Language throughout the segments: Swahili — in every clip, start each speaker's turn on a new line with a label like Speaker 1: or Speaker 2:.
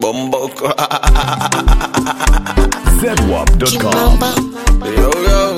Speaker 1: Bomboko.
Speaker 2: zedwap.com.
Speaker 1: yo, yo.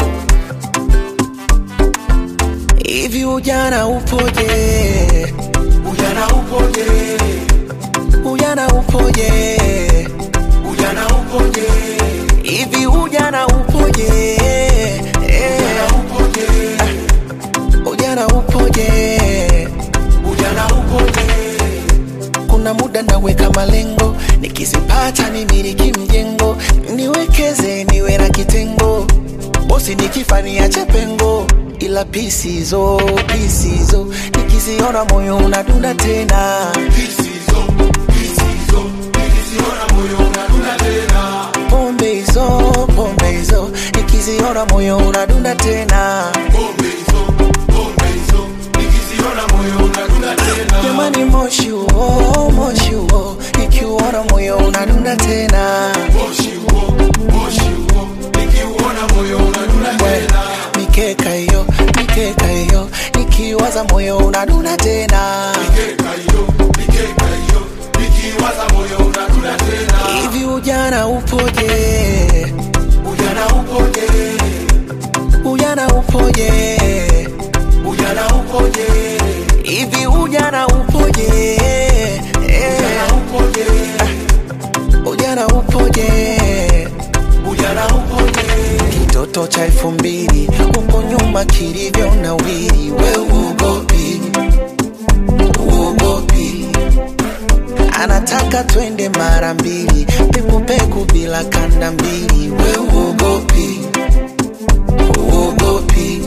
Speaker 3: Hivi ujana upoje?
Speaker 1: Ujana upoje?
Speaker 3: Ujana upoje?
Speaker 1: Ujana upoje?
Speaker 3: Hivi ujana upoje? Eh,
Speaker 1: Upoje?
Speaker 3: Ujana upoje?
Speaker 1: Ujana upoje?
Speaker 3: Kuna muda naweka malengo, nikizipata nimiliki mjengo, niwekeze niwe na kitengo, bosi nikifa niache pengo, ila pisizo pisizo, nikiziona moyo unadunda tena,
Speaker 1: Pisizo, pisizo. Nikiziona moyo unadunda tena.
Speaker 3: pombe hizo pombe hizo, nikiziona moyo unadunda tena,
Speaker 1: Pombe hizo, pombe hizo. Nikiziona moyo unadunda tena.
Speaker 3: jamani, moshi huo moshi huo, nikiuona moyo unadunda tena.
Speaker 1: Moshi huo, moshi huo. Nikiuona moyo unadunda tena.
Speaker 3: mikeka hiyo mikeka hiyo nikiwaza moyo unadunda tena
Speaker 1: Mikeka hiyo, mikeka hiyo. Nikiwaza moyo unadunda tena.
Speaker 3: hivi ujana upoje
Speaker 1: Ujana upoje?
Speaker 3: ujana upoje
Speaker 1: Ujana upoje?
Speaker 3: hivi ujana upoje Eh,
Speaker 1: Ujana upoje?
Speaker 3: ujana upoje
Speaker 1: Ujana upoje?
Speaker 3: kitoto cha elfu mbili huko nyuma kilivyo na wili we uogopi uogopi anataka twende mara mbili pekupeku bila kanda mbili we uogopi uogopi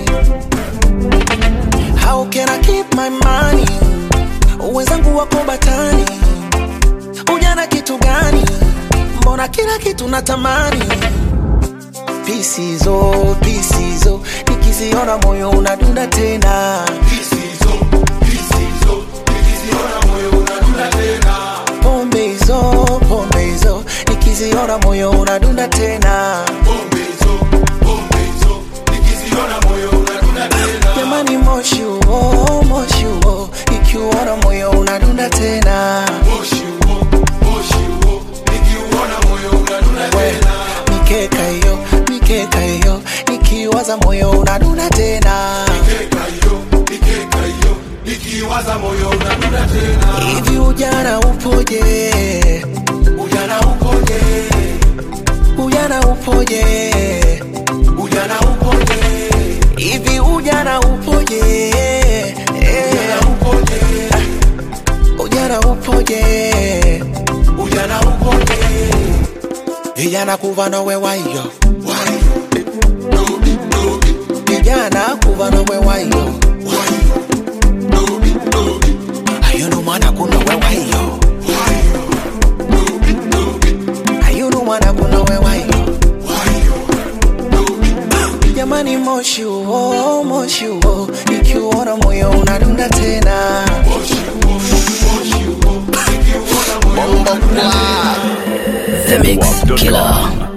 Speaker 3: how can I keep my money wenzangu wako batani ujana kitu gani mbona kila kitu natamani pisizo pisizo nikiziona moyo unadunda tena
Speaker 1: Pisizo, pisizo. Nikiziona moyo unadunda tena.
Speaker 3: pombe hizo pombe hizo nikiziona moyo unadunda tena
Speaker 1: Pombe hizo, pombe hizo. Nikiziona moyo unadunda tena.
Speaker 3: jamani moshi huo moshi huo nikiuona moyo unadunda tena
Speaker 1: Moshi huo, moshi huo. Nikiuona moyo unadunda
Speaker 3: We,
Speaker 1: tena.
Speaker 3: mikeka hiyo mikeka hiyo nikiwaza moyo unadunda tena
Speaker 1: Mikeka hiyo, mikeka hiyo. Nikiwaza moyo unadunda tena.
Speaker 3: hivi ujana upoje
Speaker 1: Ujana upoje?
Speaker 3: ujana upoje
Speaker 1: Ujana upoje?
Speaker 3: hivi ujana upoje
Speaker 1: Ujana upoje?
Speaker 3: ujana upoje
Speaker 1: Ujana upoje?
Speaker 3: vijana kuva nowe wayo
Speaker 1: Why? Dobi, dobi,
Speaker 3: vijana kuva nowe wayo
Speaker 1: why? Dobi, dobi,
Speaker 3: ayunu mwana kunowe wayo
Speaker 1: why? Dobi, dobi,
Speaker 3: ayunu mwana kunowe wayo
Speaker 1: why? Dobi, dobi.
Speaker 3: jamani moshi huo moshi huo ikiuona moyo unadunda tena
Speaker 1: Moshi huo, moshi huo. Nikiuona moyo unadunda tena.
Speaker 2: zedwap.com.